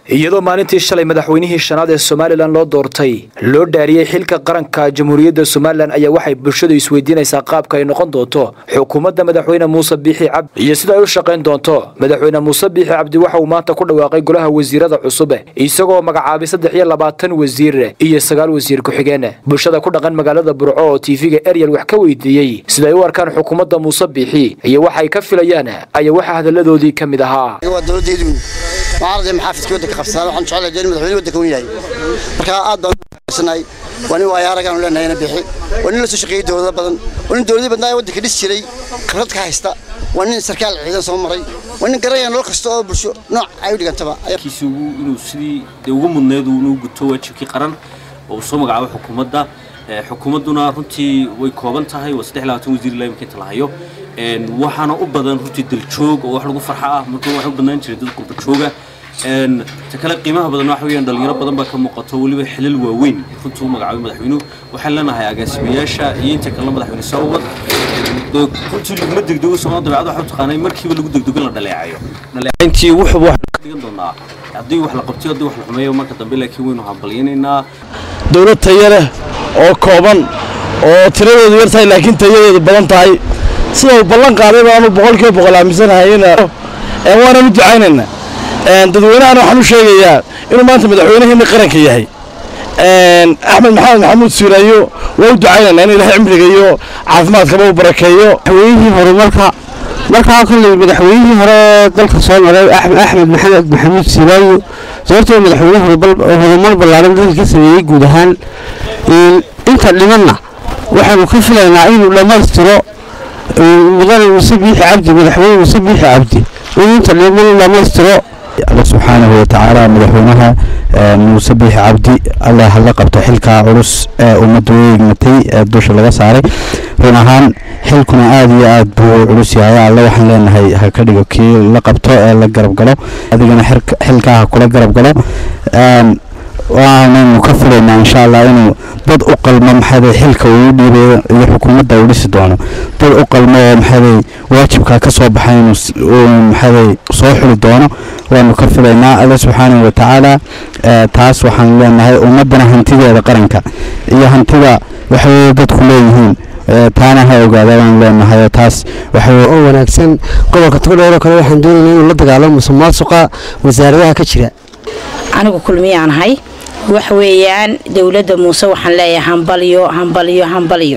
iyadoo maalintii shalay madaxweynihii shanaad ee somalilan loo doortay loo dhaariyey xilka qaranka jamhuuriyadda somalilan ayaa waxay bulshadu isweydiinaysaa qaabka ay noqon doonto xukuumadda madaxweyne muuse biixi cabdi iyo sida ay u shaqayn doonto madaxweyne muuse biixi cabdi waxa uu maanta ku dhawaaqay golaha wasiirada cusub isagoo magacaabay saddex iyo labaatan wasiir iyo sagaal wasiir ku-xigeen bulshada ku dhaqan magaalada burco oo tv-ga eryal wax ka weydiiyey sida ay u arkaan xukuumadda muuse biixi iyo waxa ay ka filayaan ayaa waxaa hadalladoodii ka mid ahaa معارضة محافظ ودك خفصان وحن شعلا جاني مدحوني ودك وياي marka aad baan sanay wani waa yaaragan leenahay ina bixi wani la soo shaqeeyay dawladda badan wani dawladda badan waddanka dhis jiray khibrad ka haysta wani sarkaal ciidan soo maray wani garaya nolol kasta oo bulsho nooc ay u dhigantaba kiisu inuu sidii ugu mudneed uu guto waajibkii qaran oo soo magacaabo xukuumadda xukuumadduna runtii way kooban tahay waa saddex labaatan wasiir ilaa imika inta la hayo waxaana u badan runtii daljoog oo wax lagu farxa ah marka waxay u badnaan jiray dad qurba jooga ta kale qiimaha badan waxa weeyaan dhalinyaro badan baa ka muuqato weliba xilal waaweyn runtii u magacaabay madaxweynuhu waxaan leenahay agaasimayaasha iyo inta kalena madaxweyne soo wad runtii laguma degdego soomaalida dabeecad waxa u taqaanay markiiba lagu degdego in la dhaleecayo dhaleecayntii wuxuba wax ka dhigan doonaa haddii wax la qabtiyo haddii wax la xumeeyo marka dambe laakiin waynu hambalyanaynaa dowlad tayo leh oo kooban oo tiradeedu yar tahay laakiin tayadeedu badan tahay sida uu ballan qaaday baanu boqolkiiba boqol aaminsanahay waananu ducaynaynaa dadweynahana waxaan u sheegayaa inuu maanta madaxweynaheena qaranka yahay axmed maxamed maxamuud siiraayo waa u ducaynaynaa in ilaahay cimriga iyo caafimaadkaba u barakeeyo madaxweynihii horumarka markaa kolley madaxweynihii hore dalka soo maray axmed maxamed maxamuud siiraayo sababtoo madaxweyne horumar ballaaran dalka ka sameeyey guud ahaan inta dhimanna waxaanu ka filaynaa inuu dhammaystiro mudane muuse biixi cabdi madaxweyne muuse biixi cabdi inuu inta dhiman dhammaystiro alla subxaanahu watacaala madaxweynaha muuse biixi cabdi alla hala qabto xilkaa culus ee ummadda u egmatay ee dusha laga saaray run ahaan xilkuna aada iyo aad buu culus yahay alle waxaan leenahay ha ka dhigo kii la qabto ee la garab galo adigana xilkaa ha kula garab galo waanaynu ka filaynaa insha allah inuu dad u qalmo maxaday xilka uu dhiibayo iyo xukuumadda uu dhisi doono dad u qalmo oo maxaday waajibkaa ka soo baxay inuu maxaday soo xuli doono waanu ka filaynaa alle subxaanahu watacaala taas waxaan leenahay ummaddana hantideeda qaranka iyo hantida waxay dadku leeyihiin taana ha ogaada baan leenahay taas oo wanaagsan gobolka togdheer oo kale waxaan doonaynaa inuu la dagaalamo musuqmaasuqa wasaaradaha ka jira anigu kulmiyaan ahay waxa weeyaan dowladda muuse waxaan leeyahay hambalyo hambalyo hambalyo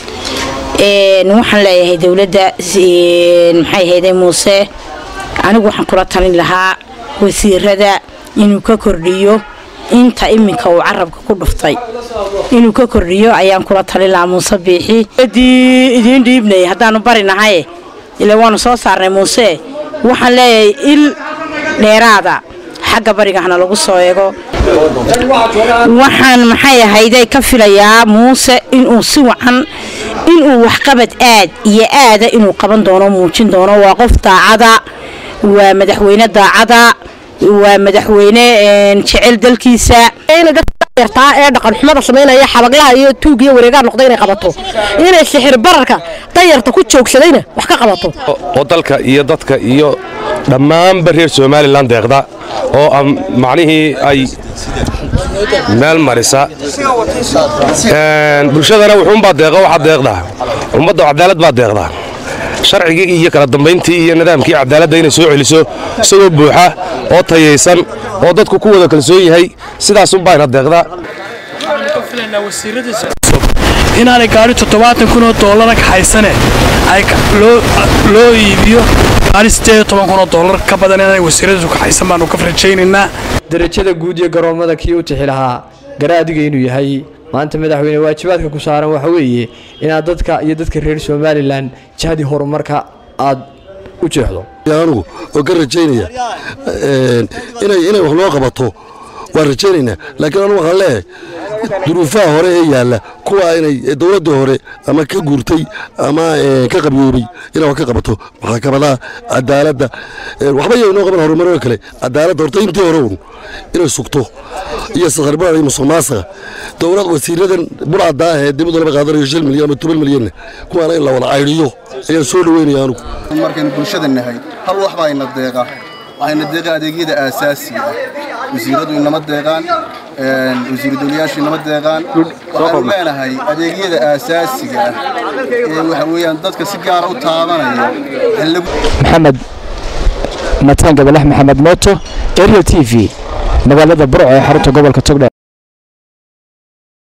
waxaan leeyahay dowladda maxay hayday muuse anigu waxaan kula talin lahaa wasiirada inuu ka kordhiyo inta iminka uu carabka ku dhuftay inuu ka kordhiyo ayaan kula talin lahaa muuse biixi dii idiin dhiibnay haddaanu barinahay ila waanu soo saarnay muuse waxaan leeyahay il dheeraada xagga barigahna lagu soo eego waxaan maxay ahayday ka filayaa muuse inuu si wacan inuu waxqabad aad iyo aada inuu qaban doono muujin doono waa qof daacada waa madaxweyne daacada waa madaxweyne jecel dalkiisa yartaa ee dhaqan xumada samaynaya xabaglaha iyo tuug iyo wareegaa noqda inay qabato inay sixir bararka dayarta ku joogsadayna wax ka qabato oo dalka iyo dadka iyo dhammaanba reer somalilan deeqda oo macnihii ay meel marisa bulshadana wuxuunbaa deeqa waxaa deeqdaa ummadda cadaalad baa deeqdaa sharcigii iyo kala dambayntii iyo nidaamkii cadaaladda inay soo celiso isagoo buuxa oo tayaysan oo dadku ku wada kalsoon yahay sidaasunbaayna deeqdaa inaanay gaari toddobaatan kun oo doolara kaxaysane loo iibiyo gaari siddeed iyo toban kun oo doolar ka badan inaanay wasiiradiisu kaxaysan baanu ka rajaynaynaa darajada guud iyo garoommada kii u tixi lahaa gara adiga inuu yahay maanta madaxweyne waajibaadka ku saaran waxa weeye inaad dadka iyo dadka reer somalilan jahdi horumarka aad u jeexdo anugu oo ka rajaynaya inay wax noo qabato waan rajaynaynaa laakiin anugu waxaan leeyahay duruufaha hore ee yaalla kuwa inay dowladda hore ama ka guurtay ama ka qabyoobay inay wax ka qabato maxkamadaha cadaaladda waxba yay noo qaban horumaroo kale cadaaladda horta intii hore un inay sugto iyo sakharbada iyo musuqmaasuqa dowlad wasiiradan burcadda ah ee dibadda laba qaadanayo shil milyan ama toban milyanna kuwaana in la wada caydhiyo ayaan soo dhaweynaya anugu markaynu bulshada nahay hal wax baa ina deeqa waxayna deeqaan adeegyada aasaasiga ah wasiiradu inama deeqaan wasiiru dowlayaashu inama deeqaan waxaanu leenahay adeegyada aasaasiga ah ee waxa weeyaan dadka si gaara u taabanaya maxamed mataan gabalax maxamed mooto ariel t v magaalada burco ee xarunta gobolka togdhe